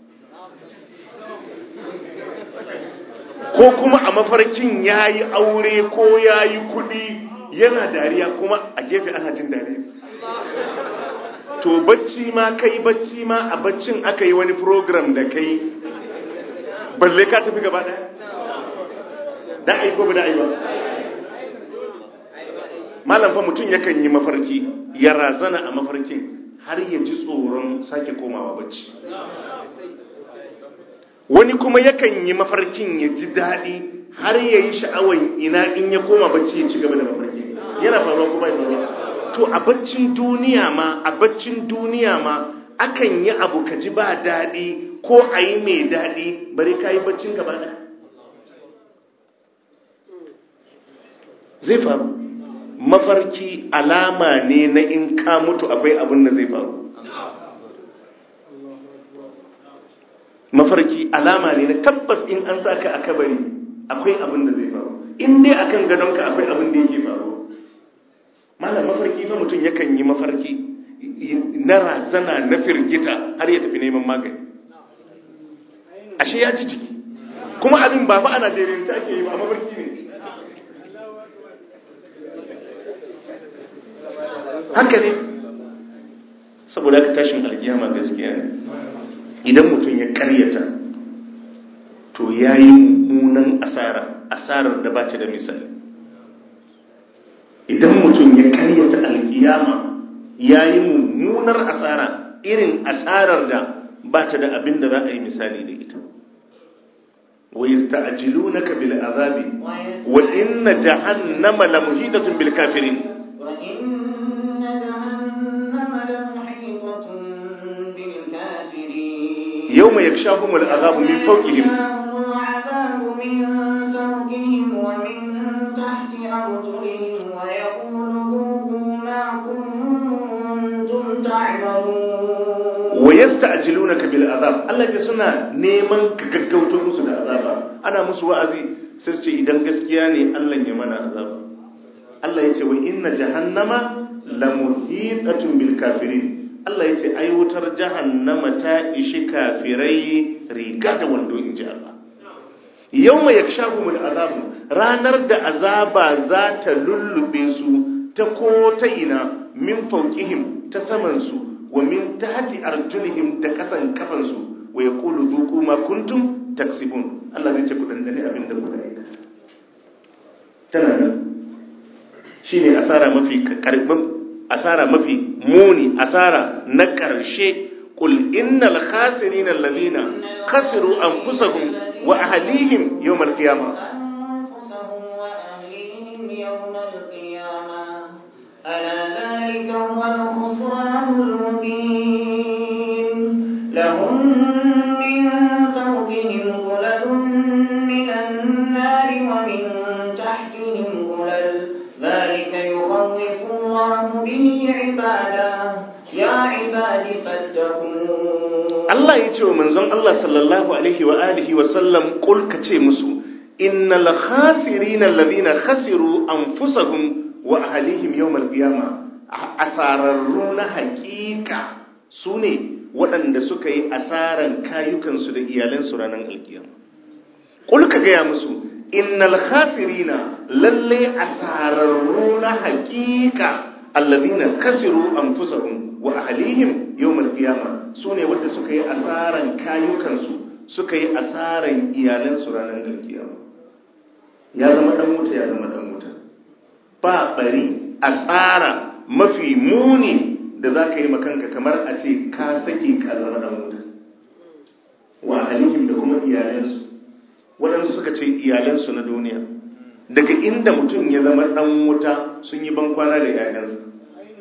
ko kuma a mafarkin ya yi aure ko ya yi kudi yana dariya kuma a gefe ana jin dariya to bacci ma kai bacci ma a baccin aka yi wani program da kai balle ka tafi gaba daya da ai ko ba da ai ba malam fa mutum yakan yi mafarki ya razana a mafarkin har ya ji tsoron sake komawa bacci wani kuma yakan yi mafarkin ya ji daɗi har ya yi sha'awan ina in ya koma bacci ya ci gaba da mafarki yana faruwa kuma ya faruwa to a baccin duniya ma a baccin duniya ma akan yi abu ka ji ba daɗi ko a yi mai daɗi bari ka yi baccin gaba ɗaya zai faru mafarki alama ne na in ka mutu akwai abin da zai faru mafarki alama ne na tabbas in an saka a kabari akwai abin da zai faru in dai akan gadonka akwai abin da yake faru malam mafarki fa mutum yakan yi mafarki na razana na firgita har ya tafi neman magani ashe ya ji jiki kuma abin ba fa a Najeriya ta ake yi ba mafarki ne haka ne saboda aka tashin alkiyama gaskiya ne idan mutum ya karyata to ya yi mummunan asara asarar da ba ta da misali idan mutum ya karyata alkiyama ya yi mummunar asara irin asarar da ba ta da abin da za a yi misali da ita wa yasta'jilunaka bil azabi wa inna jahannama la muhitatun bil kafirin وإن جهنم لمحيطة بالكافرين yawma yakshahumul azabu min fawqihim يأتيهم العذاب من فوقهم ومن تحت أرجلهم ويقول ذوقوا ما كنتم تعملون wa yasta'jilunaka bil azab Allah ya suna neman ka gaggauto musu da azaba ana musu wa'azi sai su ce idan gaskiya ne Allah ya mana azaba Allah ya ce wa inna jahannama la muhitatun bil kafirin Allah ya ce ai wutar jahannama ta ishi kafirai riga da wando in ji Allah yawma yakshahumul azabu ranar da azaba za ta lullube su ta ko ta ina min fawqihim ta saman su wa min tahti arjulihim da kasan kafan su wa yaqulu dhuqu ma kuntum taksibun Allah zai ce ku dandane abin da kuka aikata tana nan shine asara mafi karbin asara mafi muni asara na karshe qul innal khasirina alladhina khasiru anfusahum wa ahlihim yawm alqiyamah أنفسهم وأهليهم يوم القيامة ألا ذلك هو الخسران المبين لهم من فوقهم ظلل من النار ومن تحتهم ظلل ذلك يخوف الله به عباده يا عباد فاتقون Allah ya ce wa manzon Allah sallallahu alaihi wa alihi wa sallam qul ka ce musu innal khasirina alladhina khasiru anfusahum wa ahlihim yawm alqiyama asararru na haƙiƙa sune waɗanda suka yi asaran kayukansu da iyalansu ranar alkiyama qul ka gaya musu innal khasirina lalle asararru na haƙiƙa alladhina khasiru anfusahum wa ahlihim yawmal qiyama sune wanda suka yi asaran kayukansu suka yi asaran iyalansu ranar alkiyama ya zama dan wuta ya zama dan wuta ba bari asara mafi muni da za ka yi makanka kamar a ce ka sake ka zama dan wuta wa ahlihim da kuma iyalansu waɗansu suka ce iyalansu na duniya daga inda mutum ya zama dan wuta sun yi bankwana da 'ya'yansa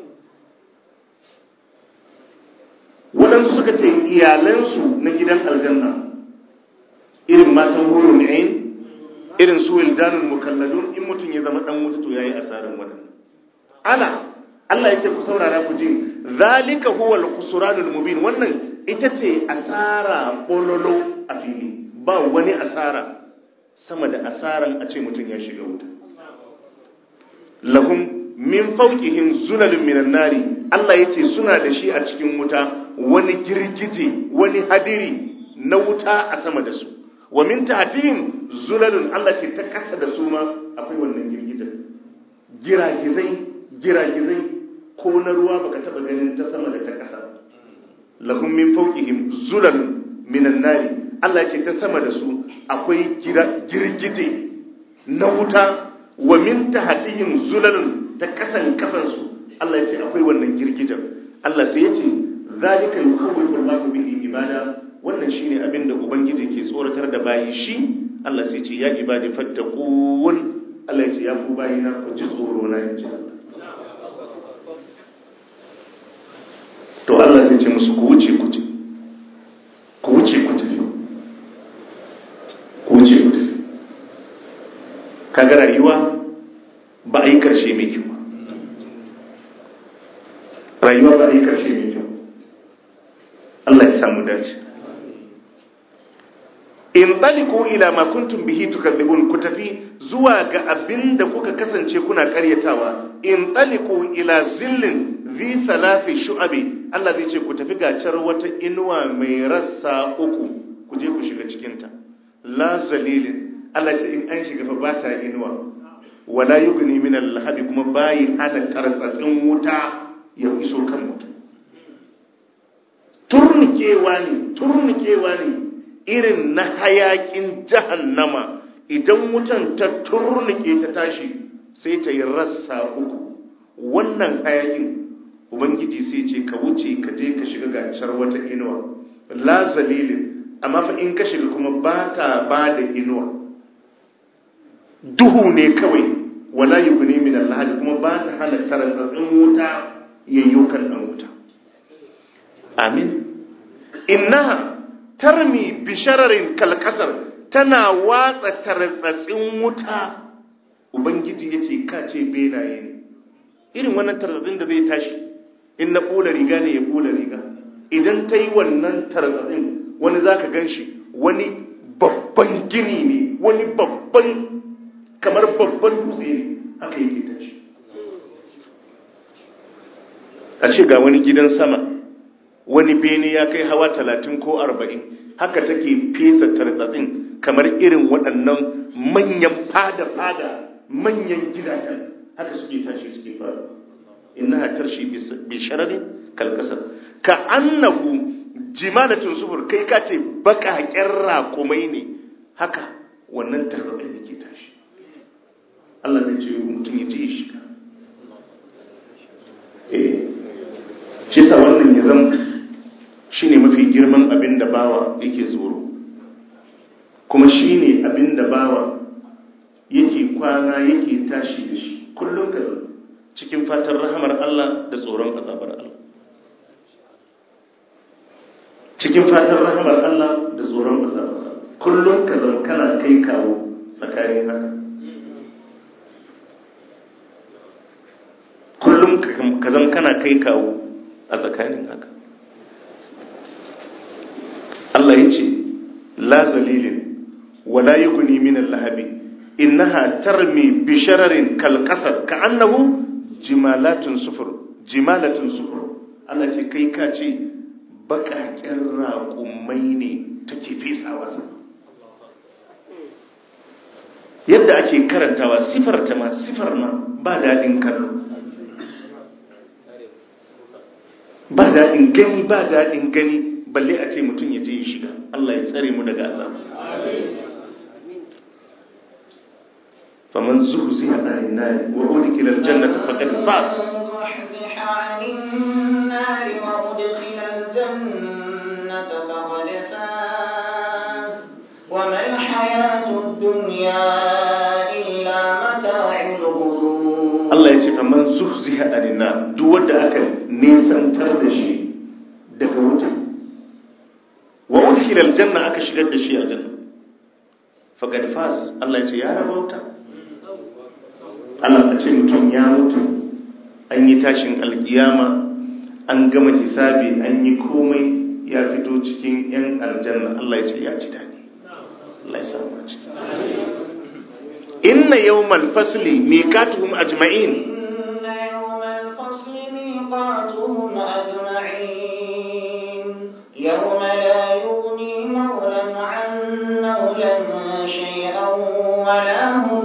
waɗansu suka ce iyalansu na gidan aljanna irin matan hurun ain irin su wildanul mukalladun in mutum ya zama dan wuta to yayi asaran waɗannan ana Allah yake ku saurara ku ji zalika huwa al-khusranul mubin wannan ita ce asara bololo a fili ba wani asara sama da asaran a ce mutum ya shiga wuta lahum min fawqihim zulalun minan nari Allah yace suna da shi a cikin wuta wani girgije wani hadiri na wuta a sama da su wa min tahtihim zulalun Allah ce ta kasa da su ma akwai wannan girgijen giragizai giragizai ko na ruwa baka taba ganin ta sama da ta kasa lahum min fawqihim zulalun minan nari Allah ce ta sama da su akwai girgije na wuta wa min tahtihim zulalun ta kasan kafansu Allah ya ce akwai wannan girgijen Allah sai ya ce zalika yukawwifu Allahu bihi ibada wannan shine abin da ubangiji ke tsoratar da bayi shi Allah sai ya ce ya ibadi fattaqun Allah ya ce ya ku bayina ku ji tsoro na inji to Allah zai ce musu ku wuce ku je ku wuce ku tafi ku wuce ku tafi kaga rayuwa ba a yi karshe mai kyau rayuwa ba a yi karshe mai kyau Allah ya samu dace in taliku ila ma kuntum bihi tukadzibun ku tafi zuwa ga abin da kuka kasance kuna karyatawa in taliku ila zillin zi thalathi shu'abi Allah zai ce ku tafi gacar wata inuwa mai rassa uku ku je ku shiga cikinta la zalilin Allah ce in an shiga fa ba ta inuwa wala yugni min al-lahabi kuma bayi hana tartsatsin wuta ya iso kan mutum turnikewa ne turnikewa ne irin na hayakin jahannama idan wutan ta turnike ta tashi sai ta yi rassa uku wannan hayakin ubangiji sai ce ka wuce ka je ka shiga gacar wata inuwa la zalilin amma fa in ka shiga kuma ba ta ba da inuwa duhu ne kawai wala yughni min al kuma ba ta hana tarantsatsin wuta yayyukan dan wuta amin innaha tarmi bishararin kalkasar tana watsa tartsatsin wuta ubangiji ya ce ka ce benaye ne irin wannan tartsatsin da zai tashi in na ƙula riga ne ya ƙula riga idan ta yi wannan tartsatsin wani za ka gan shi wani babban gini ne wani babban kamar babban dutse ne haka yake tashi a ce ga wani gidan sama wani bene ya kai hawa talatin ko arba'in haka take fesa tartsatsin kamar irin waɗannan manyan fada-fada manyan gidajen haka suke tashi suke fara inna tarshi bi shararin kalkasar ka annahu jimalatun sufur kai ka ce baƙaƙen raƙumai ne haka wannan tartsatsin yake tashi Allah zai ce mutum ya ce shi eh shi sa wannan ya zama shi ne mafi girman abin da bawa yake tsoro kuma shi ne abin da bawa yake kwana yake tashi da shi kullum ka cikin fatan rahamar Allah da tsoron azabar Allah cikin fatan rahamar Allah da tsoron azabar Allah kullum ka zama kana kai kawo tsakanin haka kullum ka zama kana kai kawo a tsakanin haka Allah ya ce la zalilin wala yughni min al-lahabi innaha tarmi bi shararin kal qasar ka'annahu jimalatun sufur jimalatun sufur Allah ce kai ka ce bakaken raƙumai ne take fesawa sa yadda ake karantawa sifar ta ma sifar ma ba daɗin kallo ba daɗin gani ba daɗin gani balle a ce mutum ya je ya shiga Allah ya tsare mu daga azaba faman zuhziha anin nar wa udkhila aljannata faqad faz وما الحياة الدنيا إلا متاع الغرور Allah ya ce faman zuhziha anin nar duk wanda aka nisantar da shi daga wuta wa udkhila aljanna aka shigar da shi aljanna faqad faz Allah ya ce ya rabauta Allah ya ce mutum ya mutu an yi tashin alkiyama an gama hisabi an yi komai ya fito cikin yan aljanna Allah ya ce ya ci dadi Allah ya samu a ciki inna yawmal fasli miqatuhum ajma'in إن يوم الفصل ميقاتهم أجمعين يوم لا يغني مولى عن مولى شيئا ولا هم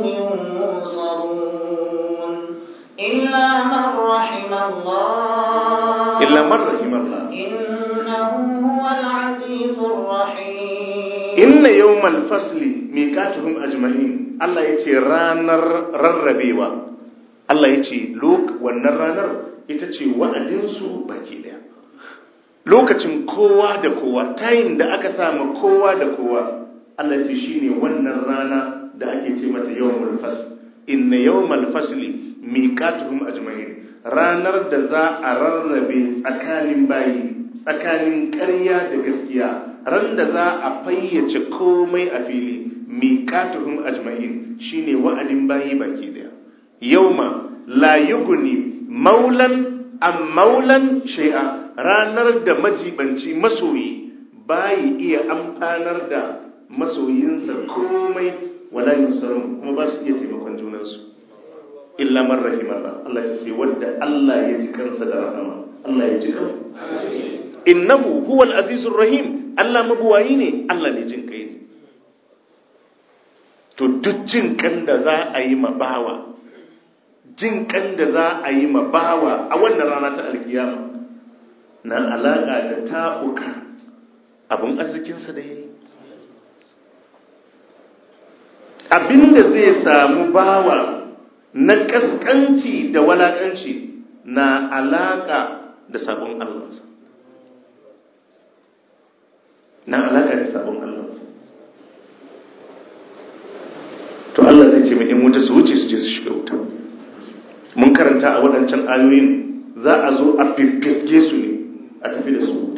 ينصرون إلا من رحم الله illa man rahimallah إنه هو العزيز الرحيم inna yawmal fasli miqatuhum ajma'in Allah yace ranar rarrabewa Allah yace lok wannan ranar ita ce wa'adin su baki daya lokacin kowa da kowa tayin da aka samu kowa da kowa Allah yace shine wannan rana da ake ce mata yawmul fasl inna yawmal fasli miqatuhum ajma'in ranar da za a rarrabe tsakanin bayi tsakanin ƙarya da gaskiya ran da za a fayyace komai a fili miqatuhum ajma'in shine wa'adin bayi baki daya yauma la yughni maulan am maulan shay'a ranar da majibanci masoyi bayi iya amfanar da masoyinsa komai wala yunsarun kuma ba su iya taimakon junansu illa man rahimallah Allah ya ce wanda Allah ya ji kansa da rahama Allah ya ji kansa innahu huwal azizur rahim Allah mabuwayi ne Allah ne jin kai ne to duk jin kan da za a yi ma bawa jin kan da za a yi ma bawa a wannan rana ta alkiyama na alaka da ta'uka abin arzikinsa da yayi abinda zai samu bawa na kaskanci da walakanci na alaka da sabon Allahnsa na alaka da sabon Allahnsa to Allah zai ce mai in wuta su wuce su je su shiga wuta mun karanta a waɗancan ayoyin za a zo a fifiske su ne a tafi da su wuta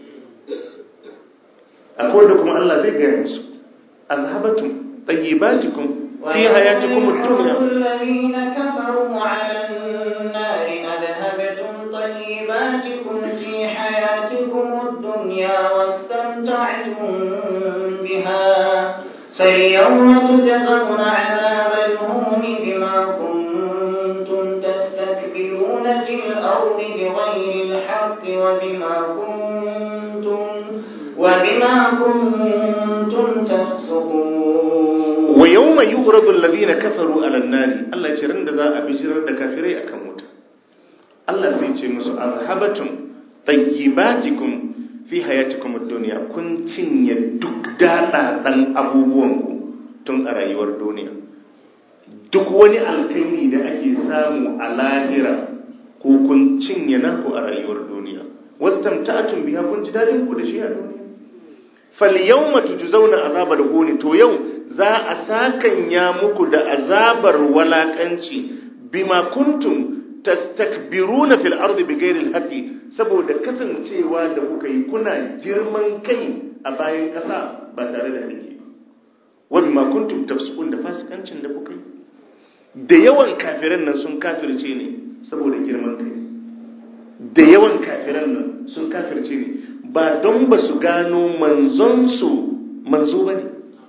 akwai da kuma Allah zai gaya musu azhabatum tayyibatikum fi hayatikum ad-dunya الذين كفروا على النار أذهبتم طيباتكم في حياتكم الدنيا واستمتعتم بها فاليوم تجزون عذاب الهون بما كنتم تستكبرون في الأرض بغير الحق وبما كنتم وبما كنتم تفسقون wa yawma yu'radu alladhina kafaru 'ala an-nari Allah ya ce ran da za a bijirar da kafirai akan wuta Allah sai ce musu azhabatum tayyibatikum fi hayatikum ad-dunya kun cinye duk dadadan abubuwan ku tun a rayuwar duniya duk wani alkhairi da ake samu a lahira ko kun cinye naku a rayuwar duniya wastamta'tum biha kun ji dadin ku da shi a duniya falyawma tujzauna azabal huni to yau za a sakanya muku da azabar walakanci bima kuntum tastakbiruna fil ardi bighairi alhaqi saboda kasancewa da kuka yi kuna girman kai a bayan kasa ba tare da haƙi wa bima kuntum tafsukun da fasikancin da kuka yi da yawan kafiran nan sun kafirce ne saboda girman kai da yawan kafiran nan sun kafirce ne ba don ba su gano manzonsu manzo ba ne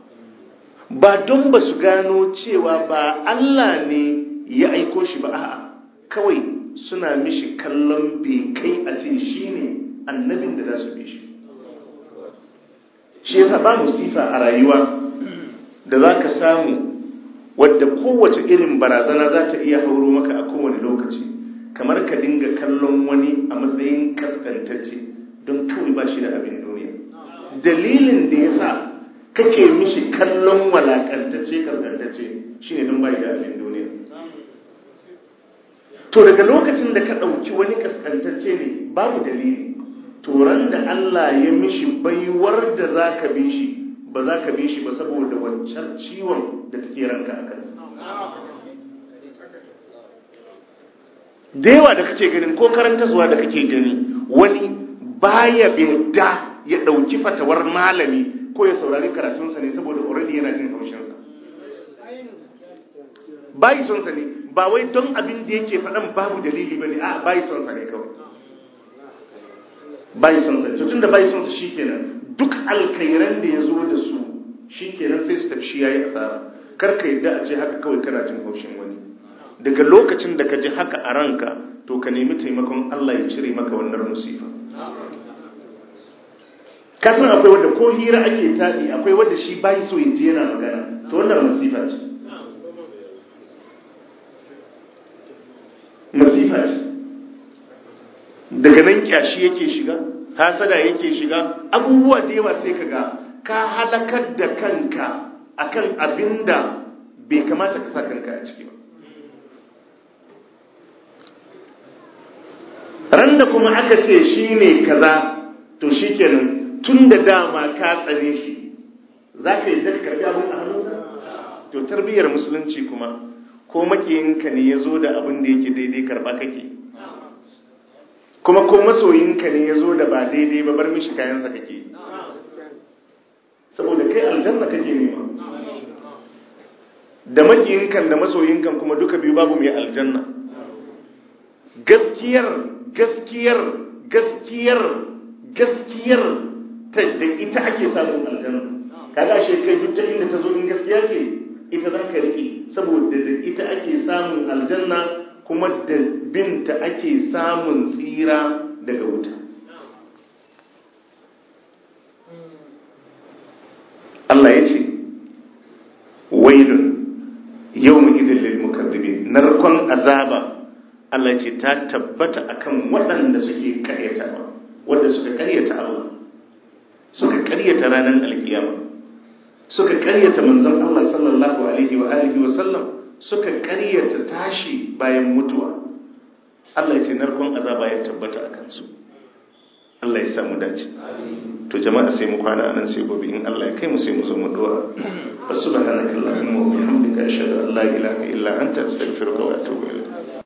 ba don ba su gano cewa ba Allah ne ya aiko shi ba a'a kawai suna mishi kallon bai kai a ce shi ne annabin da za su bi shi shi yasa ba musifa a rayuwa da za ka samu wadda kowace irin barazana za ta iya hauro maka a kowane lokaci kamar ka dinga kallon wani a matsayin kaskantacce don kawai ba shi da abin duniya dalilin da ya sa kake mishi kallon walakantacce kaskantacce shine don bai da abin duniya to daga lokacin da ka ɗauki wani kaskantacce ne babu dalili turan da Allah ya mishi baiwar da za ka bi shi ba za ka bi shi ba saboda wancan ciwon da take ranka a kansa da yawa da kake ganin ko karanta zuwa da kake gani wani baya da ya ɗauki fatawar malami ko ya saurari karatunsa ne saboda already yana jin haushinsa bayi sonsa ne ba wai don abin da yake faɗan babu dalili ba ne a bayi sonsa ne kawai bayi sonsa ne tun da bayi sonsa shi kenan duk alkairan da ya zo da su shi kenan sai su tafi shi ya yi asara karka yadda a ce haka kawai kana jin haushin wani daga lokacin da ka ji haka a ranka to ka nemi taimakon Allah ya cire maka wannan musifa kasan akwai wadda ko hira ake taɗi akwai wadda shi bayi so ya je yana magana to wannan masifa ce masifa ce daga nan kyashi yake shiga hasada yake shiga abubuwa da yawa sai kaga ka halakar da kanka akan abinda bai kamata ka sa kanka a ciki ba ran da kuma aka ce shi ne kaza to shi kenan tun da dama ka tsare shi za ka yi da karbi abin a hannunsa to tarbiyyar musulunci kuma ko makiyinka ne ya zo da abin da yake daidai karba kake kuma ko masoyinka ne ya zo da ba daidai ba bar mishi kayansa kake saboda kai aljanna kake nema da makiyinkan da masoyinkan kuma duka biyu babu mai aljanna gaskiyar gaskiyar gaskiyar gaskiyar ta da ita ake samun aljanna kaga shi kai duk ta inda ta zo in gaskiya ce ita za ka riƙe saboda da ita ake samun aljanna kuma da binta ake samun tsira daga wuta Allah ya ce wailun yawon idin lil mukaddibin narkon azaba Allah ce ta tabbata akan waɗanda suke karyata wanda suka karyata Allah suka karyata ranar alkiyama suka karyata manzon Allah sallallahu alaihi wa alihi wa sallam suka karyata tashi bayan mutuwa Allah ya ce narkon azaba ya tabbata a kansu Allah ya samu dace to jama'a sai mu kwana anan sai gobe in Allah ya kai mu sai mu zo mu dora subhanakallahumma wa bihamdika ashhadu an la ilaha illa anta astaghfiruka wa atubu ilayk